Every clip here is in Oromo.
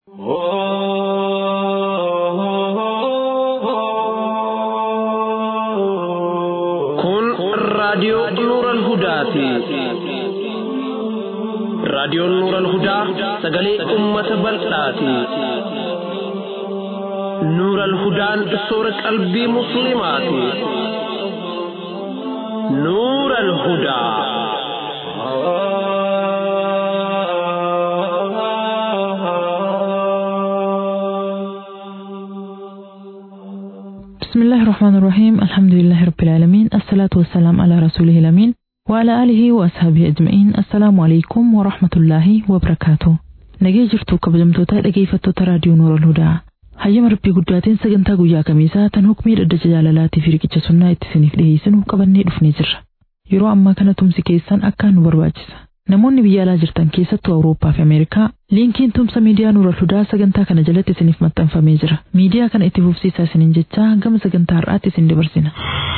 Kun raadiyoo Nuural Hudaati. Raadiyoon Nuural Hudaa sagalee uummata bal'aati. Nuural Hudaan soora qalbii Musliimaati. Nuural Hudaa. بسم الله الرحمن الرحيم الحمد لله رب العالمين الصلاة والسلام على رسوله الأمين وعلى آله وأصحابه أجمعين السلام عليكم ورحمة الله وبركاته nagee jirtu kabajamtoota dhageeffattoota raadiyoo noora hudaa hayyama rabbii guddaatiin sagantaa guyyaa kamiisaa tan hukmii dhaddacha jaalalaatii fi riqicha sunnaa itti isiniif dhiyeessinu qabannee dhufnee jirra yeroo ammaa kana tumsi keessan akkaan nu barbaachisa namoonni biyya alaa jirtan keessattuu awurooppaa fi ameerikaa liinkiin tumsa miidiyaa nuura hudaa sagantaa kana jalatti isiniif maxxanfamee jira miidiyaa kana itti fufsiisaa isiniin jechaa gama sagantaa har'aatti isin dabarsina.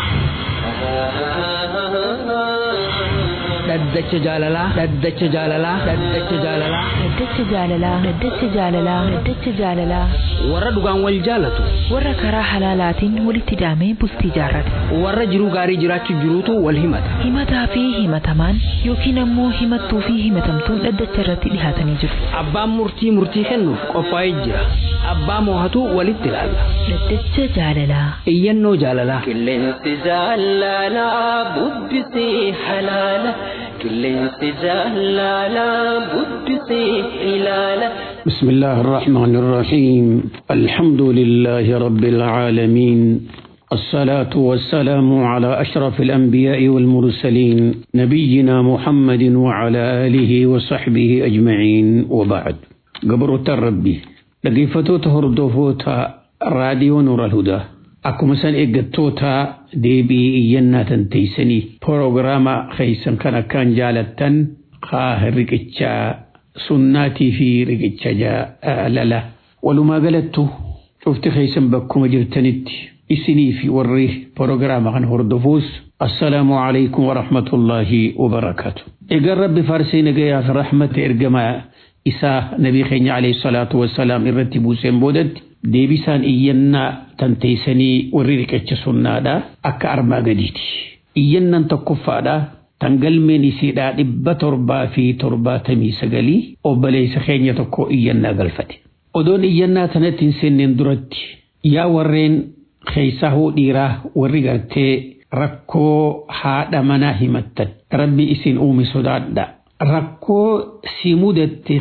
dhaddacha jaalalaa dhaddacha jaalalaa dhaddacha jaalalaa Dhaddacha jaalalaa Dhaddacha jaalalaa Dhaddacha jaalalaa warra dhugaan wal jaalatu warra karaa halaalaatiin walitti hidhamee bultii jaarrate warra jiruu gaarii jiraachuu jiruutu wal himata himataa fi himatamaan yookiin ammoo himattuu fi himatamtuun dhaddacha irratti dhihaatanii jiru abbaan murtii murtii kennuuf qophaa'ee jira abbaa moohatu walitti ilaalla Dhaddacha jaalalaa iyyannoo jaalalaa Qilleensi jaalalaa bubbisee halaala. Qilleensi jaalalaa bubbisee ilaala. بسم الله الرحمن الرحيم الحمد لله رب العالمين الصلاة والسلام على أشرف الأنبياء والمرسلين نبينا محمد وعلى آله وصحبه أجمعين وبعد قبر الربي لقيفتو تهردوفوتا راديو نور الهدى أكو سن إيجاتوتا ديبي إينا تنتيسني بروغراما خيسن كان كان جالتن خاهر ركتشا sunnaatii fi riqicha jaalala walumaa galattu cufti keessan bakkuma jirtanitti isinii fi warri proogiraama kan hordofuus assalaamu alaikum warahmatullaahi wabarakaatu egaan rabbi faarsii nagayaa fi rahmata ergamaa isaa nabii keenya alayhi salaatu wassalaam irratti buuseen boodatti deebisaan iyyannaa tanteeysanii warri riqicha sunnaadha akka armaa gadiiti iyyannan tokkoffaadha tan galmeen isiidhaa dhibba torbaa fi torbaatamii sagalii obboleessa keenya tokko iyyannaa galfate. Odoon iyyannaa tanatti hin seenneen duratti yaa warreen keessaa hoo dhiiraa warri gartee rakkoo haadha manaa himattan rabbi isin uume sodaadha. Rakkoo si mudatte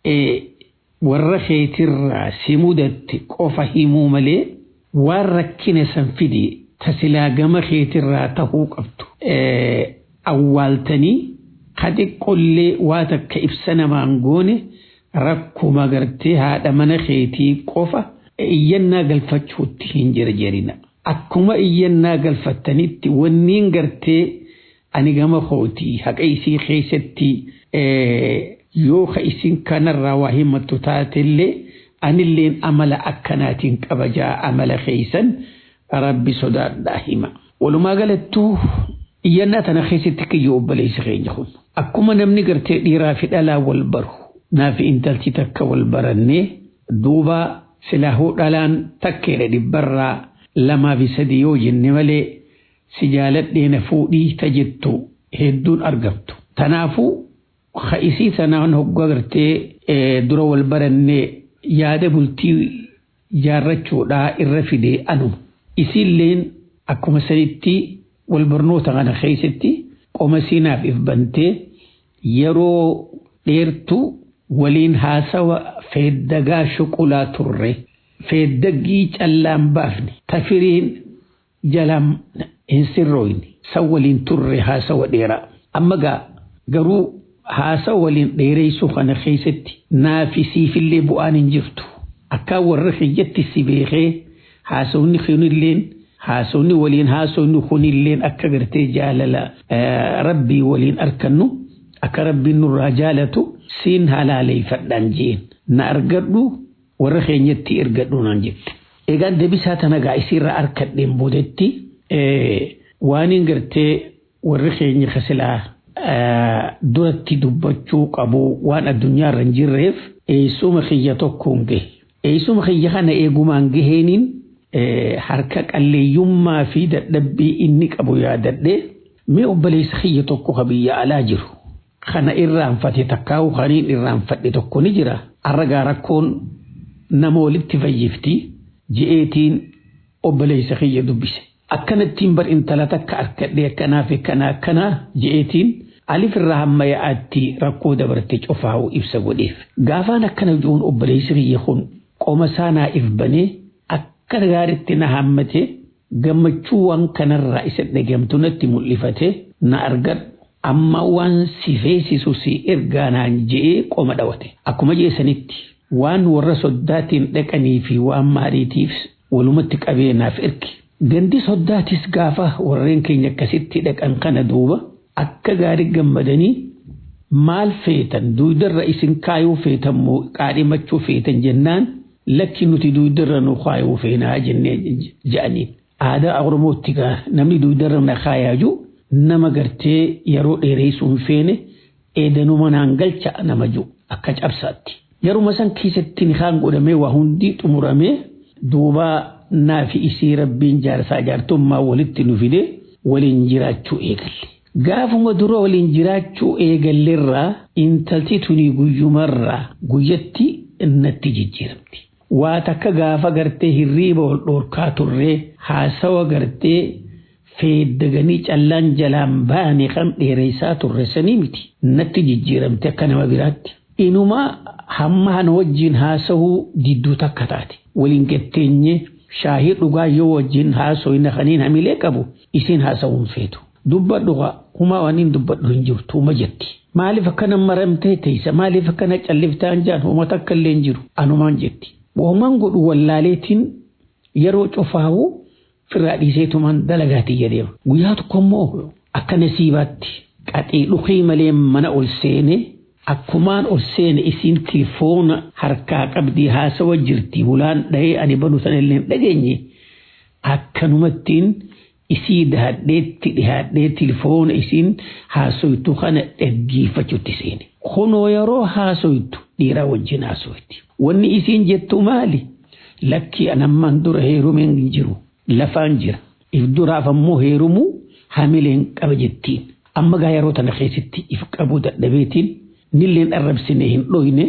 warra keetirraa si mudatte qofa himuu malee waan rakkina san fide tasilaa gama keetirraa tahuu qabdu. awwaaltanii xiqqollee waa takka ibsa namaan goone rakkuma gartee haadha mana keetii qofa iyyannaa galfachuutti hin jirjerina. Akkuma iyyannaa galfattanitti wanniin gartee ani gama kootii haqa isii keessatti yoo ka isin kanarraa waa himattu taatellee anilleen amala akkanaatiin qabajaa amala keessan rabbi sodaadhaa hima. Walumaa galattuu iyyannaa tana keessatti kiyyoo obboleessa keenya kun akkuma namni gartee dhiiraa fi dhalaa wal baru naafi intalchi takka wal barannee duuba silaahuu dhalaan takkeedha dhibbarraa lamaa fi sadii yoo jenne malee si jaaladhee na fuudhii ta jettu hedduun argamtu. Tanaafuu isii sanaan hoggaa gartee dura wal barannee yaada bultii jaarrachuudhaa irra fidee anuma. Isiilleen akkuma sanitti wal barnoota kana keessatti qoma siinaaf if bantee yeroo dheertuu waliin haasawa feeddagaa shuqulaa turre feeddaggii callaan baafne tafiriin jalaan hin sirrooyne san waliin turre haasawa dheeraa amma gaa garuu haasawa waliin dheereessuu kana keessatti naafi siifillee bu'aan hin jirtu akka warra kiyyatti si beekee haasawni kunilleen haasawni waliin haasawni kunilleen akka gartee jaalala rabbii waliin arkannu akka rabbiin nurraa jaalatu siin halaaleeffadhaan jeen na argadhu warra keenyatti ergadhu naan jette. Egaan deebisaa tana gaa isiirraa arkadheen boodetti waan hin gartee warri keenya kasilaa duratti dubbachuu qabu waan addunyaarra hin jirreef eessuma kiyya tokkoon gahe. Eessuma kiyya kana eegumaan gaheeniin harka qalleeyyummaa fi dadhabbii inni qabu yaadadhee mee obboleessa kiyya tokko ka biyya alaa jiru. Kana irraanfate takkaa'u kaniin irraanfadhe tokko ni jira. Arragaa rakkoon nama walitti fayyifti je'eetiin obboleessa kiyya dubbise. Akkanattiin bar intala takka harkadhee akkanaa fi akkanaa akkanaa je'eetiin alif irraa hamma yaa'aatti rakkoo dabarte cofaa'u ibsa godheef. Gaafaan akkana jiruun obboleessi kiyya kun qoma saanaa if banee akka gaariitti na hammate gammachuu waan kanarraa isa dhagamtu natti mul'ifate na argadhu. Amma waan si feesisu si ergaa naan je'ee qoma dhawate. Akkuma jeesanitti waan warra soddaatiin dhaqanii fi waan maaliitiif walumatti qabeenaaf erge. Gandi soddaatis gaafa warreen keenya akkasitti dhaqan kana duuba akka gaarii gammadanii maal feetan duudarra isin kaayuu feetan moo qaadhimachuu feetan jennaan lakki nuti duudarra nu kaayuu feenaa jennee jedhaniin. Aadaa Oromootti namni duudarra na kaayaa jiru nama gartee yeroo dheereessuun feene eedanuma naan galcha nama jiru akka cabsaatti. Yeruma san keessatti ni kaan godhamee waa hundi xumuramee duuba naa fi isii rabbiin jaarsaa jaartummaa walitti nu fide waliin jiraachuu eegalle. Gaafuma dura waliin jiraachuu eegalleerraa intalti tuni guyyumarraa guyyatti natti jijjiiramti. Waa takka gaafa gartee hirriiba wal dhoorkaa turree haasawa gartee feeddaganii callaan jalaan baane kan dheeressaa turre sanii miti. Natti jijjiiramte akka nama biraatti. Inumaa hamma hana wajjin haasawuu didduu takka taate. Waliin gatteenye shaahii dhugaa yoo wajjin haasoyna kaniin hamilee qabu isin haasawuun feetu. Dubbadhu humaa waan hin dubbadhu hin jirtu uma jetti. Maaliif akkana maramtee teessa maaliif akkana calliftaan jaan uummata akka illee hin jiru anumaan jetti. Uumaan godhu wallaaleetiin yeroo cofaa'u firraa dhiiseetumaan dalagaatti jedheema. Guyyaa tokko immoo akka nasiibaatti qaxee dhukee malee mana ol seene akkumaan ol seene isiin tilifoona harkaa qabdii haasawa jirti bulaan dhahee ani banu sana illee hin dhageenye akkanumattiin isii dahadheetti dhihaadhee tilifoona isiin haasoytu kana dhaggeeffachuutti seene. Kunoo yeroo haasoytu dhiiraa wajjin haasoyti. Wanni isiin jettu maali? Lakki anammaan dura heerumeen hin jiru. Lafaan jira. If duraaf ammoo heerumuu hamileen qaba jettiin. Amma gaa yeroo tana keessatti if qabuu dadhabeetiin nilleen arrabsine hin dhoyne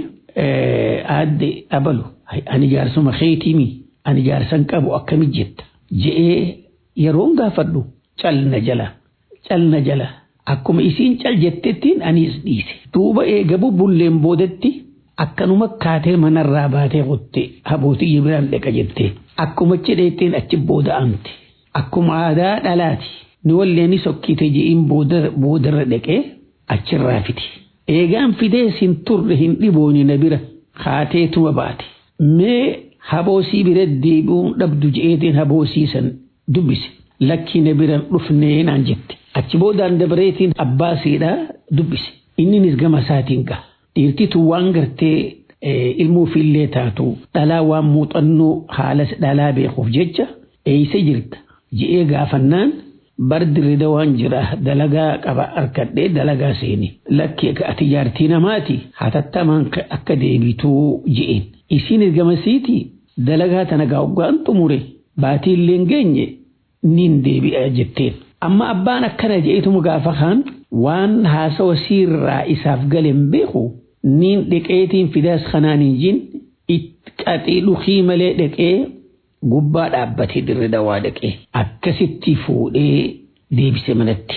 aadde abalu. Ani jaarsuma keetimi. Ani jaarsan qabu akkamit jetta. Je'ee yeroon gaafadhu calna jala. Calna jala. Akkuma isiin cal jettettiin anis dhiise. Duuba eega bubbulleen boodetti akkanuma kaatee manarraa baatee qotte habootii biraan dhaqa jettee. Akkuma cidheettiin achi booda amte. Akkuma aadaa dhalaati. Ni walleen sokkite je'iin boodarra dhaqee achirraa fiti. Eegaan fidee sin turre hin dhibooni na bira kaateetuma baate. Mee haboosii bira deebi'uun dhabdu je'eetiin haboosiisan dubbise. Lakkii na biraan dhufnee naan jette. Achi boodaan dabareetiin abbaa siidhaa dubbise. Inninis gama isaatiin gaha. Dhiirtitu waan gartee ilmuufillee taatu dhalaa waan muuxannoo haala dhalaa beekuuf jecha eeysa jirta je'ee gaafannaan bar dirrida waan jira dalagaa qaba harkadhee dalagaa seeni lakki ati jaartii namaati hatattamaan akka deebituu je'een isiin gamasiiti dalagaa tana gaa'uggaan xumure baatii illee geenye niin deebi'a jetteen amma abbaan akkana je'etuma gaafa kaan waan haasawa siirraa isaaf galen beeku niin dhiqeetiin fidaas kanaan hin jin qaxii dhukii malee dhaqee gubbaa dhaabbatee dirre dawaa dhaqee akkasitti fuudhee deebise manatti.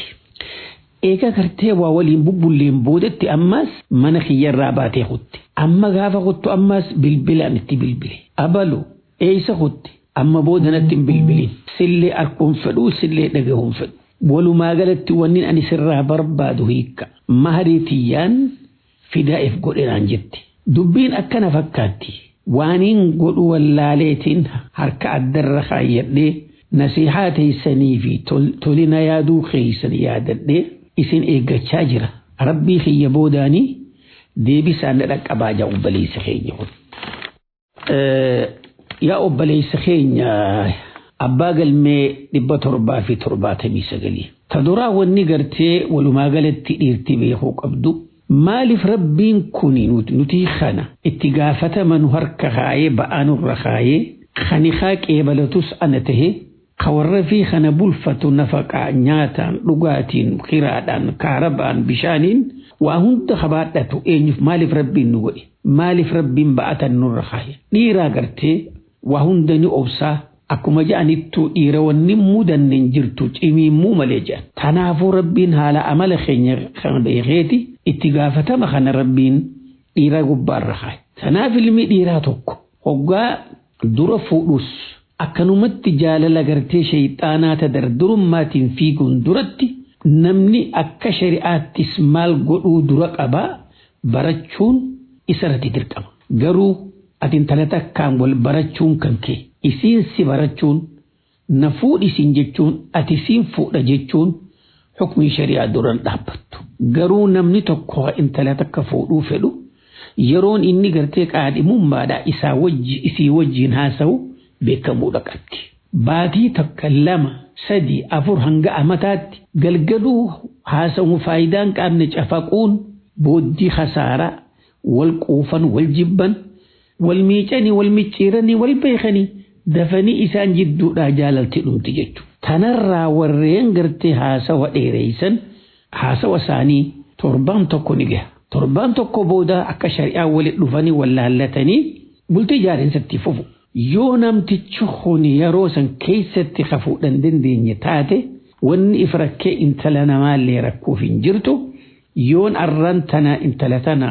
Eega gartee waa waliin bubbulleen boodatti ammas mana kiyyarraa baatee kutte. Amma gaafa kuttu ammas bilbilaan itti bilbile. Abalu eeysa kutte amma booda natti hin bilbilin. Sillee arkuun fedhuu sillee dhagahuun fedhu. Walumaa galatti wanni ani sirraa barbaadu hiikka. Maharii tiyyaan fidaa'eef godhinaan jetti. Dubbiin akkana fakkaatti. Waaniin godhu wallaaleetiin harka addarra kaayyadhee nasihaa teessanii fi tolina yaaduu keeysan yaadadhee isin eeggachaa jira. Rabbii kiyya boodaanii deebisaan na dhaqqabaa jaa obboleessa keenya kun. Yaa obboleessa keenya abbaa galmee dhibba torbaa fi torbaatamii sagalii. Ta duraa wanni gartee walumaa galatti dhiirti beekuu qabdu maaliif rabbiin kun nuti kana itti gaafatama nu harka kaayee ba'aa nurra kaayee kani haa qeebalatus ana tahe ka warra fi kana bulfatu nafaqaa nyaataan dhugaatiin kiraadhaan kaarabaan bishaaniin waa hunda habaadhatu eenyuuf maaliif rabbiin nu godhe maaliif rabbiin ba'atan nurra kaaye dhiiraa gartee waa hunda ni obsaa akkuma ja'anittuu dhiira wanni mudanne hin jirtu cimiimmuu malee jedhan tanaafuu rabbiin haala amala keenya kan beekeeti itti gaafatama kana rabbiin dhiira gubbaarra kaaye tanaaf ilmi dhiiraa tokko hoggaa dura fuudhus akkanumatti jaalala gartee shayxaanaa tadardurummaatiin fiiguun duratti namni akka shari'aattis maal godhuu dura qabaa barachuun isarratti dirqama. Garuu ati intala takkaan wal barachuun kan kee isiin si barachuun na fuudhisin jechuun ati siin fuudha jechuun hukmii shari'aa duran dhaabbattu. Garuu namni tokko intala takka fuudhuu fedhu yeroon inni gartee qaadhimummaadhaa isaa wajji isii wajjiin haasa'u beekamuudha qabdi. Baatii takka lama sadii afur hanga amataatti galgaluu haasa'u faayidaan qaamne cafaquun booddii hasaaraa wal quufan wal jibban wal miicanii wal micciiranii wal beekanii dafanii isaan jidduudhaa jaalalti dhumti jechuudha. Tanarraa warreen gartee haasawa dheereessan haasawa isaanii torbaan tokko ni gaha. Torbaan tokko booda akka shari'aa walitti dhufanii wallaallatanii bultii jaarinsatti fufu. Yoo namtichi kun yeroo san keessatti hafuudhaan dandeenye taate wanni if rakkee intala namaallee rakkuuf hin jirtu yoon arran tana intala tana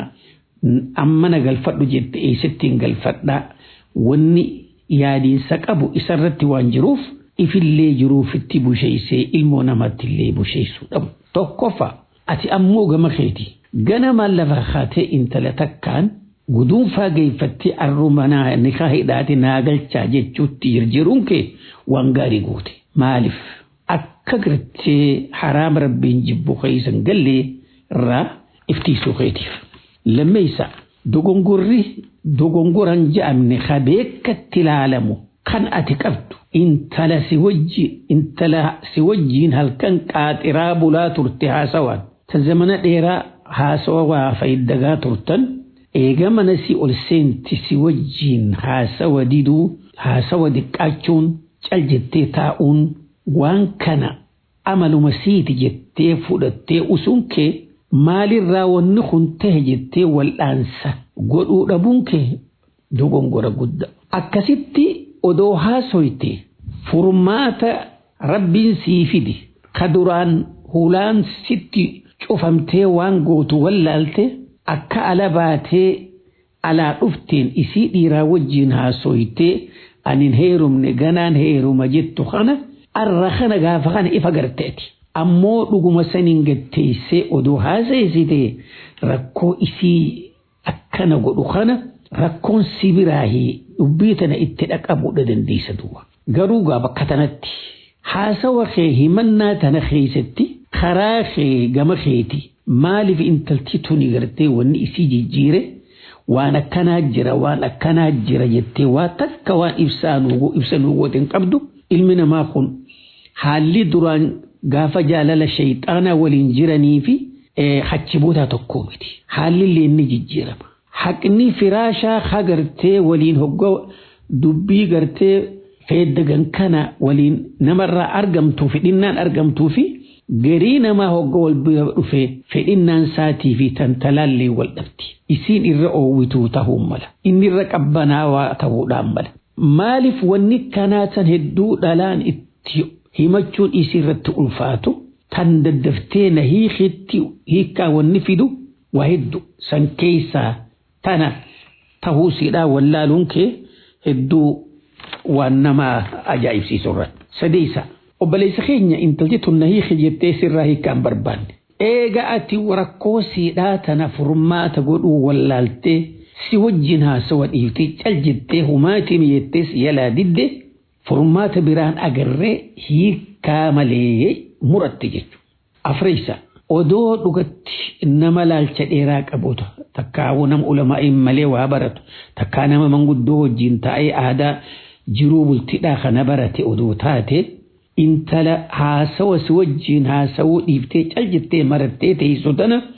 ammana galfadhu jette eessattiin galfadhaa wanni yaadiinsa qabu isarratti waan jiruuf ifillee jiruuf itti busheessee ilmoo namatti illee busheessuu dhabu. Tokkoffaa ati ammoo gama keeti ganama lafa haatee intala takkaan guduunfaa geeffattee arrumanaa nikaa hidhaate naa galchaa jechuutti jirjiruun kee waan gaarii goote. Maaliif akka gartee haraam rabbiin jibbu keeysan gallee irraa iftiisuu keetiif. Lammeessa dogongorri dogongoran je'amne ka beekatti ilaalamu kan ati qabdu intala si wajji intala si wajjiin halkan qaaxiraa bulaa turte haasawaan ta zamana dheeraa haasawa waa fayiddagaa turtan eega mana si ol seenti si wajjiin haasawa diduu haasawa diqqaachuun cal jettee taa'uun waan kana amaluma siiti jettee fudhattee usuun kee maalirraa wanni kun tahe jettee wal'aansa godhuu dhabuun kee dogongora guddaa. Akkasitti odoo haasoyte furmaata rabbiin sii fidi ka duraan hulaan sitti cufamtee waan gootu wallaalte akka ala baatee alaa dhufteen isii dhiiraa wajjiin haasoytee anin heerumne ganaan heeruma jettu kana arra kana gaafa kana ifa garteeti. Ammoo dhuguma saniin gatteessee odoo haasa'isitee rakkoo isii akkana godhu kana rakkoon si biraahi dubbii tana itti dhaqabuudha dandeessa duwwa. Garuu gaa bakka tanatti haasawa kee himannaa tana keessatti karaa kee gama keeti maaliif intalti tuni gartee wanni isii jijjiire waan akkanaa jira waan akkanaa jira jettee waa takka waan ibsaa nuu goote qabdu ilmi namaa kun haalli duraan gaafa jaalala shayxaanaa waliin jiranii fi hachi boodaa tokkoo miti. Haalli illee ni jijjiirama. Haqni firaashaa hagartee waliin hoggaa dubbii gartee feeddagan kana waliin namarraa argamtuu fedhinnaan argamtuu fi garii namaa hoggaa wal bira dhufee fedhinnaan saatii fi tantalaallee wal dhabdi. Isiin irra oowwituu ta'uu mala. Inni irra qabbanaawaa ta'uudhaan mala. Maaliif wanni kanaa san hedduu dhalaan itti himachuun isii irratti ulfaatu tan daddaftee na hiikitti hiikkaa wanni fidu waa hedduu san keessaa tana tahuu siidhaa wallaaluun kee hedduu waan nama ajaa'ibsiisu irratti. Sadeessa obboleessa keenya intalti tun na hiiki jettee sirraa hiikkaan barbaanne. Eega ati rakkoo siidhaa tana furmaata godhuu wallaaltee si wajjin haasawa dhiiftee cal jettee humaatiin jettees yalaa didde furmaata biraan agarree hiikkaa malee muratte jechuudha. Afreessa odoo dhugatti nama laalcha dheeraa qabuuta takkaawuu nama ulamaa'iin malee waa baratu takkaa nama manguddoo wajjin taa'ee aadaa jiruu bultiidhaa kana barate odoo taate intala haasawa si wajjin haasawuu dhiiftee cal jettee marattee teessu tana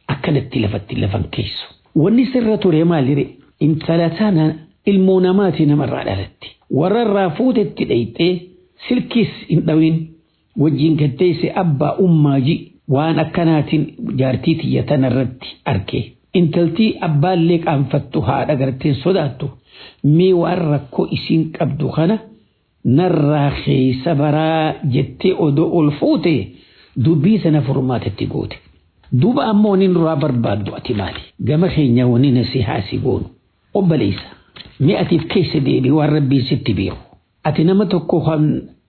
akkanatti lafatti lafan keessu. Wanni sirra ture maalire intala tana ilmoo namaati namarraa dhalatti. Warra irraa fuutetti dhayxee silkis hin dhawin wajjin gaddeesse abbaa ummaaji waan akkanaatiin jaartii tiyya tanarratti arge. Intaltii abbaallee qaanfattu haadha garteen sodaattu mee waan rakkoo isiin qabdu kana narraa keessa baraa jettee odoo ol fuute dubbii sana furmaatetti goote. Duuba ammoo waniin duraa barbaaddu ati maali? Gama keenya waniin si haasi goonu. Obboleessa. Mee atiif keessa deebi waan rabbiin sitti beeku. Ati nama tokko kan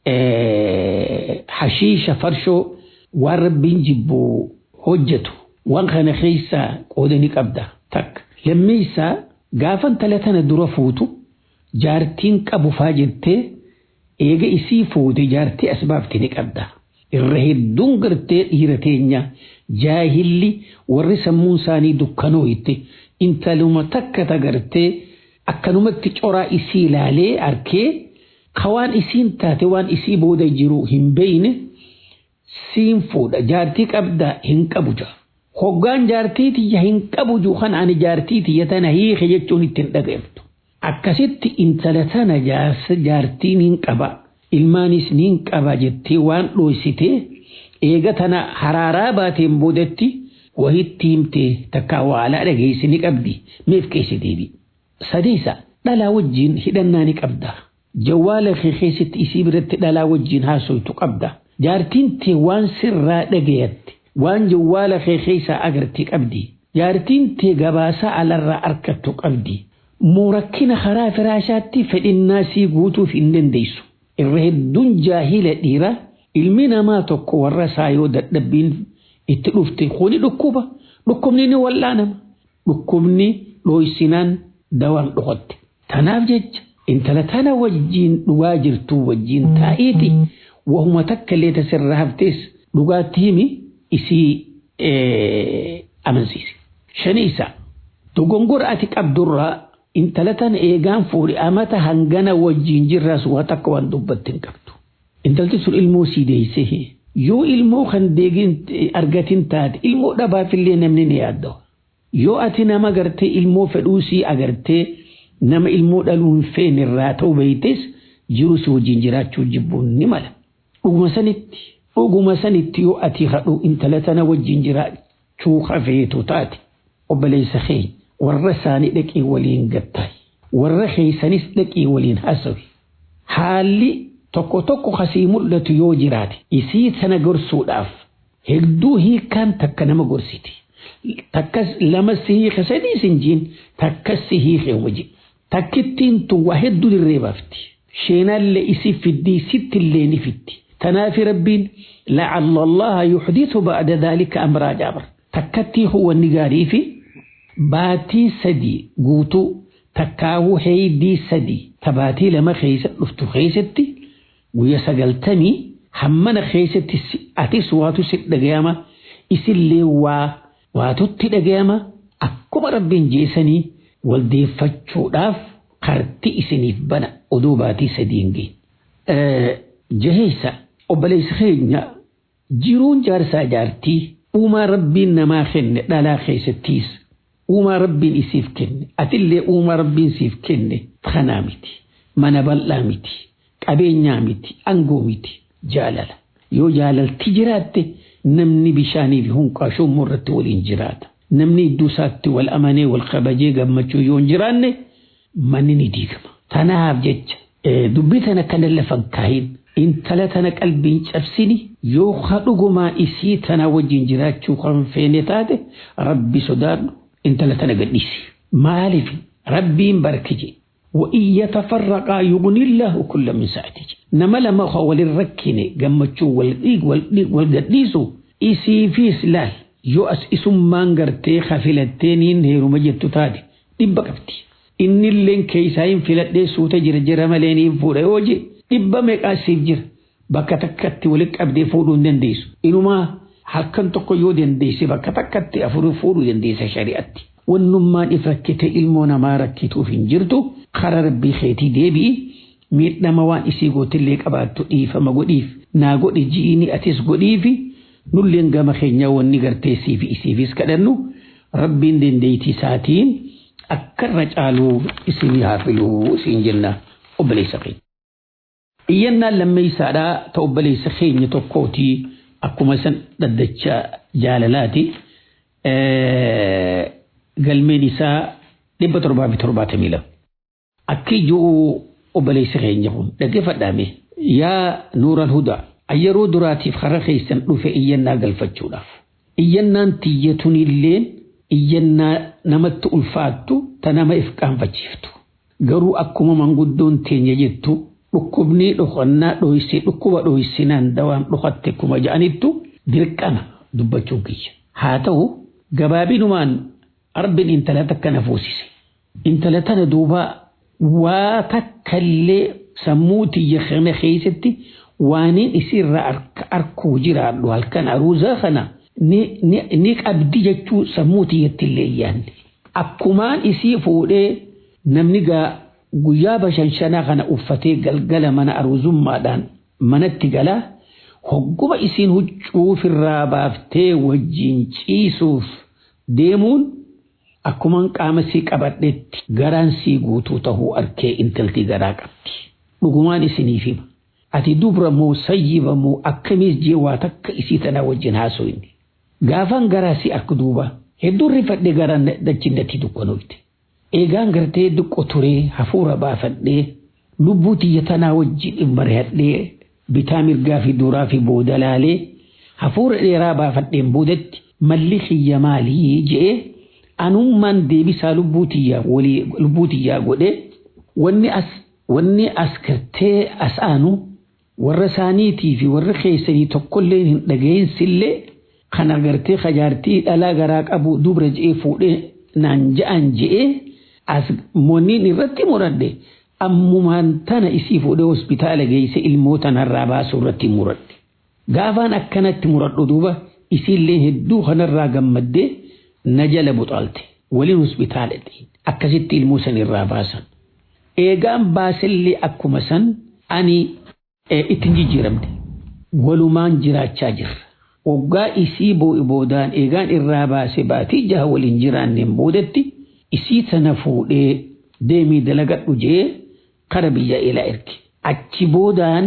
hashiisha farshoo waan rabbiin jibbu hojjetu waan kana keessa qoodani qabda takka. Lammeessaa gaafa intala tana dura fuutu jaartiin qabu faa jettee eega isii fuute jaartii as baafte ni qabda. Irra hedduun gartee dhiira teenya jaahilli warri sammuun isaanii dukkanoo itti intaluma takka tagartee akkanumatti coraa isii ilaalee arkee ka waan isiin taate waan isii booda jiru hin beeyne siin fuudha jaartii qabda hin qabu jaa. Hoggaan jaartii tiyya hin qabu juu kan ani jaartii tiyya tana hiike jechuun ittiin dhaga'amtu. Akkasitti intala tana jaartiin hin qaba. Ilmaanis ni hin qaba jettee waan dhoositee eega tana haraaraa baateen boodatti wahitti himtee takka waalaa dhageessi ni qabdi meef keessa deebi. Sadeessa dhalaa wajjin hidhannaa ni qabda. Jawwaala kee keessatti isii biratti dhalaa wajjin haasoytu qabda. Jaartiin tee waan sirraa dhagayatte waan jawwaala kee keessaa agartee qabdi. Jaartiin tee gabaasaa alarraa arkattu qabdi. Muurakkina karaa firaashaatti fedhinnaa sii guutuuf hin dandeessu. Irra hedduun jaahila dhiira ilmi namaa tokko warra isaa yoo dadhabbiin itti dhufte kuni dhukkuba. Dhukkubni ni wal'aanama. Dhukkubni dhooysinaan dawaan dhufatte. Tanaaf jecha intala tana wajjiin dhugaa jirtu wajjiin taa'iiti wahuma takka illee tasirraa haftees dhugaatti himi isii amansiise. Shani isaa dogongora ati qabdurraa intala tana eegaan fuudhi amata hangana wajjiin jirraas waa takka waan dubbatti hin qabdu. Intalti sun ilmoo sii deessee yoo ilmoo kan deegin argatin taate ilmoo dhabaafillee namni ni yaaddawa. Yoo ati nama gartee ilmoo fedhuu sii agartee nama ilmoo dhaluu hin feene irraa ta'uu beektes jiru si wajjin jiraachuu jibbuun ni mala. Dhuguma sanitti dhuguma sanitti yoo ati hadhu intala tana wajjin jiraachuu hafeetu taate obboleessa keenya warra isaanii dhaqii waliin gattaay warra keessanis dhaqii waliin hasawi haalli tokko tokko kasii mul'atu yoo jiraate isii tana gorsuudhaaf hedduu hiikaan takka nama gorsiti. takkas lama si hiike sadii sin jiin takkas si hiike waji takkittiin tun waa hedduu dirree baafti sheenallee isi fiddii sittillee ni fitti tanaafi rabbiin la'alla allaha yuxdisu ba'da dhalika amraa jaabar takkattii huwanni gaarii fi baatii sadii guutuu takkaawuu heeydii sadii tabaatii lama keessa dhuftu keessatti guyya sagaltamii hammana keessatti atis waatu si dhagayama isillee waa waatutti dhagayama akkuma rabbiin jeesanii waldeeffachuudhaaf karti isiniif bana oduu baatii sadiin gee. Jaheessa obboleessa keenya jiruun jaarsaa jaartii uumaa rabbiin namaa kenne dhalaa keessattiis uumaa rabbiin isiif kenne atillee uumaa rabbiin siif kenne kanaa miti mana bal'aa miti qabeenyaa miti angoo miti jaalala yoo jaalalti jiraatte. namni bishaanii fi hunqaashuu irratti waliin jiraata. Namni iddoo isaatti wal amanee wal kabajee gammachuu yoo hin jiraanne manni ni diigama. Tanaaf jecha dubbii tana kana lafa kaahin intala tana qalbiin cabsini yoo dhugumaa isii tana wajjin jiraachuu kan feene taate rabbi sodaadhu intala tana gadhiisi. Maaliif rabbiin barkije وإن يتفرقا يغني الله كل من سعته نما لما هو وللركني جمتشو والديق والديق والقديسو إسي في سلال يو أس إسم مانغرتي خفلتين هيرو مجد تتادي دبا كفتي إن اللين كيساين فلتي سوتا جر جر مليني فورا يوجي دبا ميقا سيف bakka takkatti walitti qabdee fuudhuu hin dandeessu. Inumaa halkan tokko yoo dandeesse bakka takkatti afurii fuudhuu dandeessa shari'atti. Wannummaan if rakkite ilmoo namaa rakkituuf hin jirtu karaa rabbii keetii deebi'i miidhama waan isii gootillee qabaattu dhiifama godhiif naa godhi ji'iini atis godhiifi nulleen gama keenya wanni gartee siif isiifis kadhannu rabbiin dandeettii isaatiin akkarra caaluu isinii haa filuu isin jenna obboleessa keenya. Iyyannaan lammeessaadhaa ta obboleessa keenya tokkootii akkuma san dhaddacha jaalalaati. Galmeen isaa dhibba torbaa fi torbaatamii lama. Akka ijoo obboleessa keenya kun dhaggeeffadhaame yaa nuural hudaa yeroo duraatiif har'a keessan dhufe iyyannaa galfachuudhaaf. Iyyannaan tiyyatuun illeen iyyannaa namatti ulfaattu ta nama if qaanfachiiftu. Garuu akkuma manguddoon teenya jettu dhukkubni dhokannaa dho'isee dhukkuba dho'isinaan dawaan dhokatte kuma ja'anittu dirqama dubbachuun kiyya. Haa ta'u gabaabinumaan arbin intala takka na fuusise. Intala tana duuba waa takkallee sammuu tiyya kana keessatti waaniin isirraa arkuu jiraadhu halkan aruuzaa kana ni qabdi jechuu sammuu tiyyatti illee yaanne. Akkumaan isii fuudhee namni gaa guyyaa bashanshanaa kana uffatee galgala mana aruuzummaadhaan manatti galaa hogguma isiin huccuu ofirraa baaftee wajjin ciisuuf deemuun akkuman qaama sii qabadhetti garaan sii guutuu tahuu arkee intalti garaa qabdi. Dhugumaan isiniif hima. Ati dubra moo sayyiba moo akkamiis jee waa takka isii tana wajjin haasofne. Gaafan garaa si akka duuba hedduun rifadhee garaan dachinnatti dukkanoofte. Eegaan gartee diqqo turee hafuura baafadhee lubbuu tiyya tanaa wajjin mari'adhee bitaa mirgaa fi duraa fi booda laalee hafuura dheeraa baafadheen boodatti malli kiyya maalii je'ee anummaan deebisaa lubbuu tiyyaa godhee wanni as wanni as gartee as aanu warra isaaniitii fi warra keessanii tokkollee hin dhaga'insillee kan agartee kajaartii dhalaa garaa qabu dubra je'ee fuudhee naan ja'an je'ee as monniin irratti muradhe ammumaan tana isii fuudhee hospitaala geesse ilmoo tanarraa baasuu irratti muradhe. Gaafaan akkanatti muradhu duuba isiillee hedduu kanarraa gammaddee na jala buxaalte waliin hospitaala akkasitti ilmoo san irraa baasan. Eegaan baasillee akkuma san ani ittiin jijjiiramte walumaan jiraachaa jirra. Waggaa isii boo'i boodaan eegaan irraa baase baatii jaha waliin jiraanneen boodatti isii tana fuudhee deemii dalagadhu jee kara biyya ilaa erge. Achi boodaan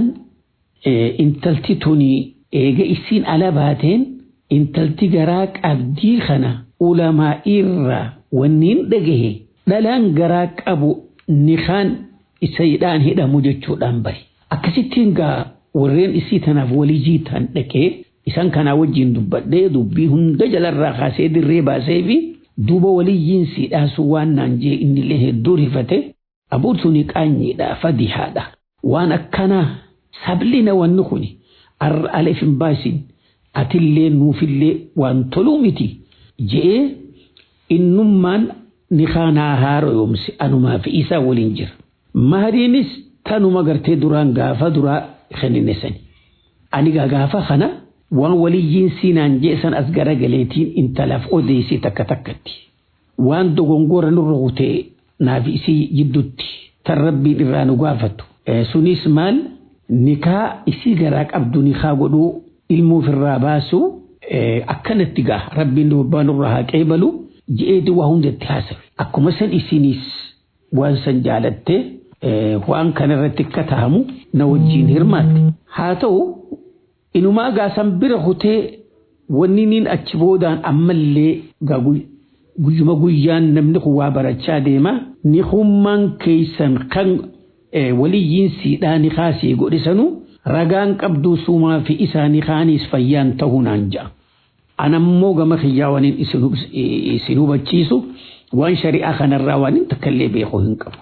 intalti tuni eega isiin ala baateen intalti garaa qabdii kana ulamaa irraa wanniin dhagahe dhalaan garaa qabu nikaan isaadhaan hidhamu jechuudhaan bari. Akkasittiin gaa warreen isii tanaaf walii jiitaan dhaqee isaan kanaa wajjin dubbadhee dubbii hunda jalarraa kaasee dirree baasee fi duuba waliyyiin siidhaasu waan naan jee innillee hedduu rifate abuutu ni qaanyiidha fadihaadha. Waan akkanaa sablina wanni kuni arra aleef hin baasin atillee nuufillee waan toluu miti je'ee innummaan ni kaanaa haaro yoomsi anumaa fi isaa waliin jira. Mahariinis tanuma gartee duraan gaafa duraa kennine sani. Ani gaafa kana waan waliyyiin siinaan jeesan as garagaleetiin intalaaf odeessee takka takkatti. Waan dogongora nurra hutee naaf isii jidduutti tan rabbiin irraa nu gaafatu. Sunis maal nikaa isii garaa qabdu nikaa godhuu ilmuuf irraa baasu akkanatti gaa rabbiin dubbaa nurraa haa qeebalu je'eeti waa hundatti haasawe. Akkuma san isinis waan san jaalattee waan kanarratti akka tahamu na wajjin hirmaatte. Haa ta'u inumaa gaasan bira hutee wanni niin achi boodaan ammallee guyyuma guyyaan namni kun waa barachaa deema ni hummaan keessan kan waliyyiin siidhaa ni kaasee godhisanu ragaan qabduu suumaa fi isaanii kaaniis fayyaan ta'uu naan ja'a. Anammoo gama kiyyaa waan isin hubachiisu waan shari'aa kanarraa waan hin takkallee beekuu hin qabu.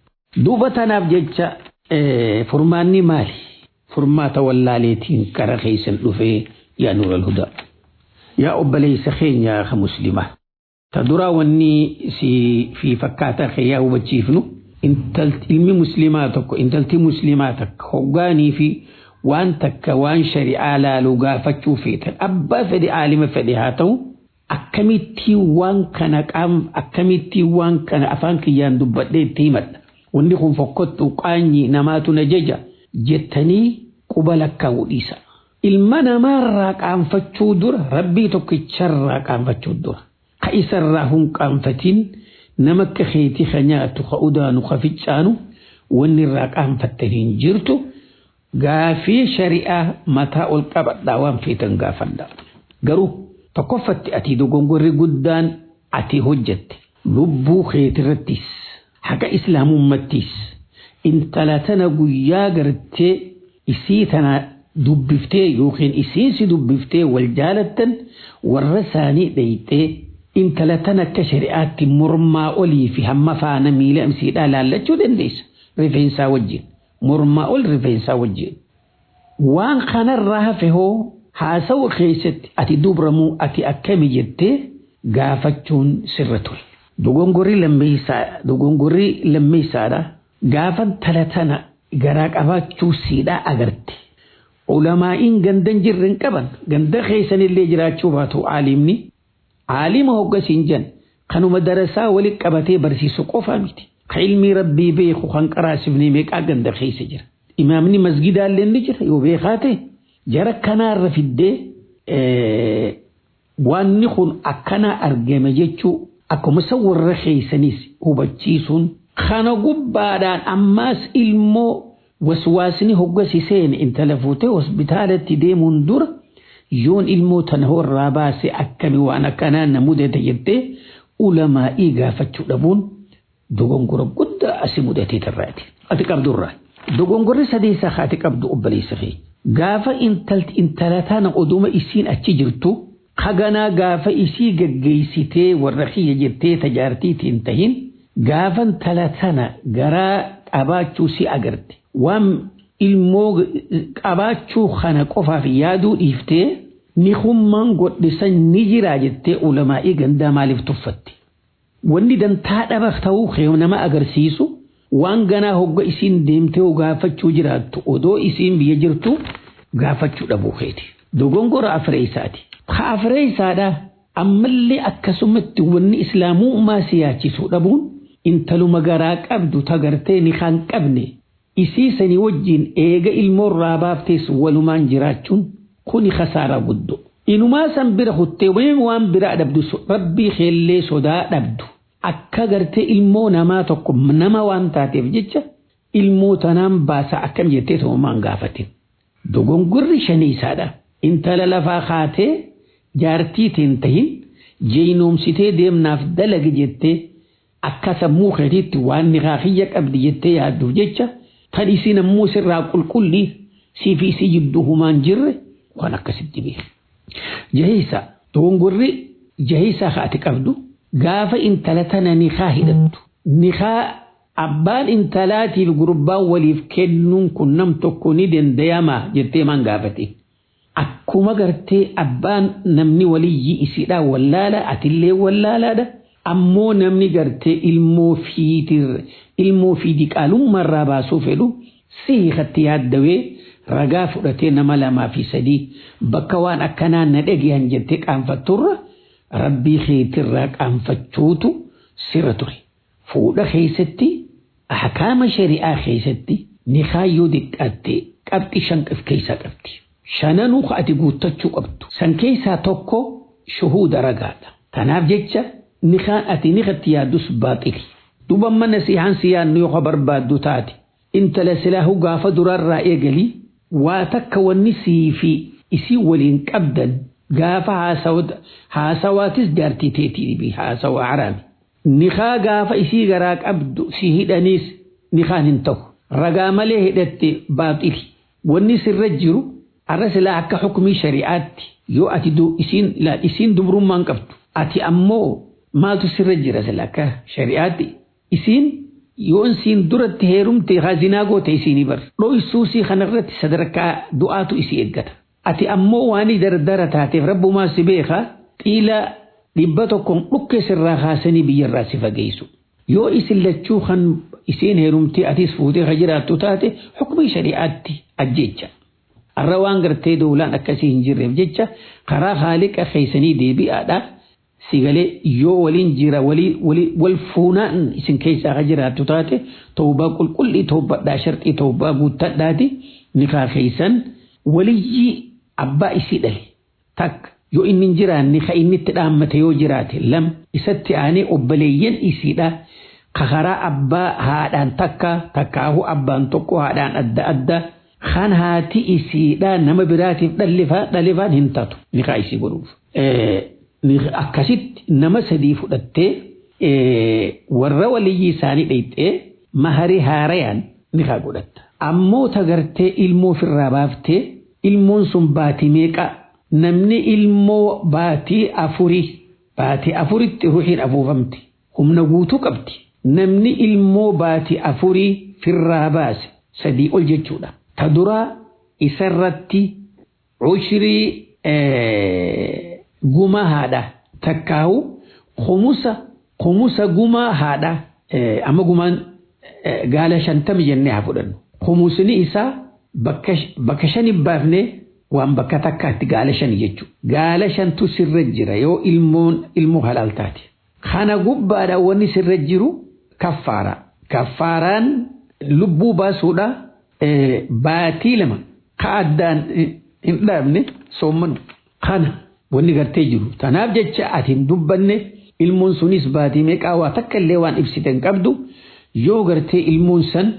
Duuba tanaaf jecha furmaanni maali? Furmaata wallaaleetiin kara keessan dhufee yaa nuural hudaa. Yaa obboleessa keenya ka muslimaa. Ta duraa wanni si fi fakkaataa kee hubachiifnu ilmi muslimaa tokko intalti muslimaa takka hoggaanii fi waan takka waan shari'aa laaluu gaafachuu feetan abbaa fedhe aalima fedhe haa ta'u akkamitti waan kana qaam akkamitti waan kana afaan kiyyaan dubbadhee itti himadha. Wanni kun fokkottu qaanyi namaatu na jaja jettanii quba lakkaa'uu dhiisa. ilma namaarraa qaanfachuu dura rabbii tokkicharraa qaanfachuu dura ka isarraa hin qaanfatin nama akka keetii ka nyaatu ka udaanu ka ficcaanu wanni irraa qaanfattan hin jirtu gaafii shari'aa mataa ol qabadhaa waan feetan gaafadha garuu tokkoffatti ati dogongorri guddaan ati hojjette lubbuu keetirrattis haqa islaamummattis intala tana guyyaa gartee isii tana dubbiftee yookiin isiinsi dubbiftee wal jaalattan warra isaanii dhayxee intala tana akka shari'aatti mormaa olii fi hamma faana miila imsiidhaa laallachuu dandeessa rifeensaa wajjin mormaa ol rifeensaa wajjin waan kanarraa hafe hoo haasawu keessatti ati dubramuu ati akkami jettee gaafachuun sirra ture. Dogongorri lammeessaadha. Gaafan tala tana garaa qabaachuu siidhaa agarte. Ulamaa'iin gandan jirren qaban ganda keessanillee jiraachuu baatu aalimni. Aalima hoggasiin jan kanuma darasaa walitti qabatee barsiisu qofaa miti. Ka ilmii rabbii beeku kan qaraasifnee meeqaa ganda keessa jira. Imaamni masgidaallee ni jira yoo beekaa ta'e jara kanaarra fiddee wanni kun akkana argame jechuu akkuma isa warra keessanis hubachiisuun kana gubbaadhaan ammaas ilmoo waswaasni hoggasi seene intala fuutee hospitaalatti deemuun dura yoon ilmoo tana warraa baase akkami waan akkanaa na mudate jettee ulamaa'ii gaafachuu dhabuun dogongora guddaa asi mudatee tarraati. Ati qabdurraa. Dogongorri sadeessaa ati qabdu obboleessa kee. Gaafa intala tana oduma isiin achi jirtu haganaa gaafa isii gaggeessitee warra kiyya jettee tajaartiitiin tahin gaafa intala tana garaa qabaachuu si agarte. Waan ilmoo qabaachuu kana qofaaf yaaduu dhiiftee ni hummaan godhisan ni jiraa jettee ulamaa'ii gandaa maaliif tuffatte. Wanni dantaa dhaba ta'uu kee nama agarsiisu waan ganaa hogga isiin deemtee gaafachuu jiraattu odoo isiin biyya jirtu gaafachuu dhabuu keeti. Dogongora afreessaati. Ha afreessaadha ammallee akkasumatti wanni islaamummaa siyaachisuu dhabuun intaluma garaa qabdu tagartee ni kan qabne isii sanii wajjin eega ilmoorraa baaftees walumaan jiraachuun kuni khasaaraa guddoo. Inumaa san bira kuttee waan biraa dhabdu rabbii keellee sodaa dhabdu. akka gartee ilmoo namaa tokko nama waan taateef jecha ilmoo tanaan baasa akkam jettee toomaan gaafatin. Dogongorri shaniisaadha. Intala lafaa kaatee jaartiitiin tahin jeynoomsitee deemnaaf dalagi jettee akka sammuu keetiitti waan niqaaqiyya qabdi jettee yaadduuf jecha tan isiin ammoo sirraa qulqullii siifi isii jidduu humaan jirre waan akkasitti beeku. Jahiisa dogongorri jahiisa haati qabdu. gaafa intala tana nikaa hidhattu nikaa abbaan intalaatiif gurbaan waliif kennuun kun nam tokko ni dandayama jettee maan gaafate akkuma gartee abbaan namni waliyyi isiidhaa wallaala atillee wallaalaadha ammoo namni gartee ilmoo fiitir ilmoo fi diqaalummaarraa baasuu fedhu siikatti yaaddawee ragaa fudhatee nama lamaa fi sadii bakka waan akkanaa na dhageeyyan jettee qaanfatturra. rabbii keetirraa qaanfachuutu sirra ture. Fuudha keessatti ahkaama shari'aa keessatti nikaa yoo diqqaatte qabxi shan of keessaa qabdi. Shananuu ati guuttachuu qabdu. San keessaa tokko shuhuuda ragaadha. Kanaaf jecha nikaan ati nikatti yaaddus baaxili. Duba mana sihaan si yaadnu yoo barbaaddu taate intala silaahu gaafa durarraa eegalii waa takka wanni sii fi isii waliin qabdan gaafa haasawaatis jaartii teetii dhibi haasawaa haraami. Nikaa gaafa isii garaa qabdu si hidhaniis nikaan hin ta'u. Ragaa malee hidhatte baaxili. Wanni sirra jiru arra silaa akka hukumii shari'aatti yoo ati isiin dubrummaan qabdu. Ati ammoo maaltu sirra jira silaa akka shari'aatti isiin yoo isiin duratti heerumte hazinaa goote isiinii bar. Dho'isuusii kanarratti sadarkaa du'aatu isii eeggata. ati ammoo waan dardara taateef rabbumaa si beeka xiila dhibba tokkoon dhukke sirraa kaasanii biyyarraa si fageessu. Yoo isin lachuu kan isiin heerumtee atis fuutee ka jiraattu taate hukumii shari'aatti ajjecha. Arra waan gartee doolaan akkasii hin jirreef jecha karaa haaliqa keessanii deebi'aadha. Sigalee yoo waliin jira wal fuunaan isin keessaa ka jiraattu taate toobaa qulqullii toobadhaa sharxii toobaa guuttadhaati nikaa keessan waliyyii abbaa isii dhale takka yoo inni hin jiraanne ka inni itti dhaammate yoo jiraate lam isatti aanee obboleeyyan isiidha ka karaa abbaa haadhaan takka takkaahu abbaan tokko haadhaan adda adda kan haati isiidha nama biraatiif dhalifaan hin taatu nikaa isii godhuuf. Akkasitti nama sadii fudhattee warra waliyyii isaanii dheyxee maharii haarayaan nikaa godhatta. Ammoo tagartee ilmoo ofirraa baaftee ilmoon sun baatii meeqa namni ilmoo baatii afurii baatii afuritti ruuxiin afuufamti humna guutuu qabdi. Namni ilmoo baatii afurii firraa baase sadii ol jechuudha. Ta duraa isarratti ushirii guma haadha takkaawu kumusa kumusa guma haadha amma gumaan gaala shantami jennee haa fudhannu. Kumusni isaa bakka shani baafnee waan bakka takkaatti gaala shani jechuudha. Gaala shantu sirra jira yoo ilmoon ilmoo halaal taate. Kana gubbaadha wanni sirra jiru kaffaara. Kaffaaraan lubbuu baasuudha baatii lama ka addaan hin dhaabne soomman kana wanni gartee jiru. Tanaaf jecha ati hin dubbanne ilmoon sunis baatii meeqaa waa takka illee waan ibsite hin qabdu yoo gartee ilmoon san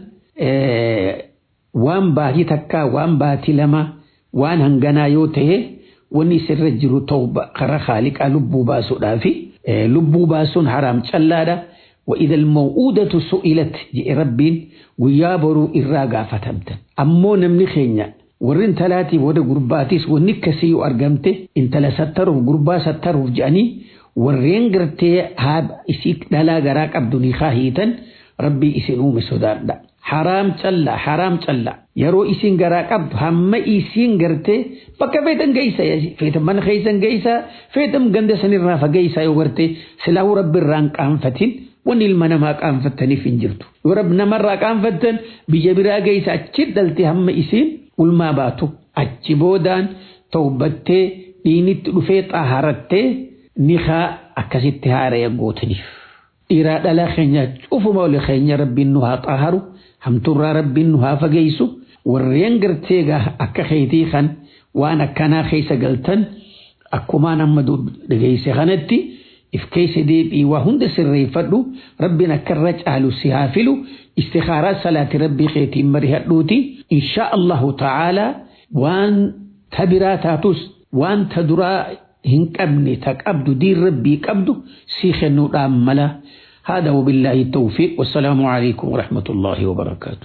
waan baatii takkaa waan baatii lama waan hanganaa yoo ta'e wanni sirra jiru ta'u karaa haaliqaa lubbuu baasuudhaafi lubbuu baasuun haraam callaadha. وإذا الموءودة سئلت جئ ربين ويابروا إراغا فتمتا أمو نمني خينيا ورين تلاتي ودا قرباتيس ونكسيو أرقمته إن تلا ستروا قربا ستروا جاني ورين قرتي هاب إسيك دلا غراك أبدوني خاهيتا ربي إسنوم سودان دا حرام تلا حرام تلا yeroo isin garaa qabdu hamma isin garte bakka feetan geessa feetan mana keessan geessa feetan ganda sanirraa fageessa yoo garte silaahuu rabbi irraan qaanfatin wanni ilma namaa qaanfattaniif hin jirtu. Yoo rabbi namarraa qaanfattan biyya biraa geessa achi dhalte hamma isin ulmaa baatu achi boodaan tawbattee dhiinitti dhufee xaaharattee nikaa akkasitti haaraya gootaniif. Dhiiraa dhalaa keenya cufuma oli keenya rabbiin nu haa xaaharu hamturraa rabbiin nu haa fageessu warreen gartee akka keetii kan waan akkanaa keessa galtan akkumaan amma dhageesse kanatti. if keessa deebii waa hunda sirreeffadhu rabbiin akka irra caalu si haa filu istikaaraa salaati rabbii keetiin marihadhuuti insha allahu ta'aalaa waan ta biraa taatus waan ta duraa hin qabne ta qabdu diin rabbii qabdu si kennuudhaan mala هذا وبالله التوفيق والسلام عليكم ورحمة الله وبركاته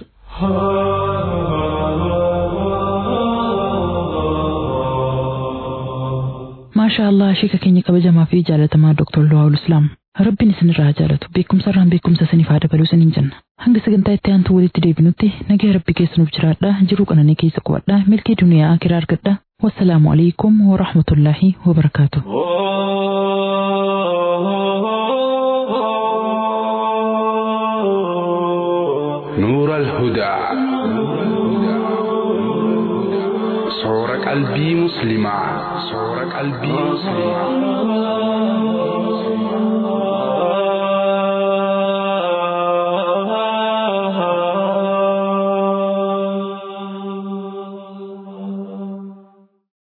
maashaa allah sheeka keenya kabajamaa fi jaalatamaa Dr. Luwaawul Islaam. Rabbiin isinirraa jaalatu beekumsa irraan beekumsa isiniif haa dabaluu isiniin jenna. Hanga sagantaa itti aantu walitti deebinutti nagaa rabbi keessanuuf jiraadha jiruu qananii keessa qubadha milkii duniyaa akiraa argadha. Wassalaamu alaikum wa rahmatullaahi wa barakaatu. نور الهدى صور قلبي مسلما صور قلبي مسلما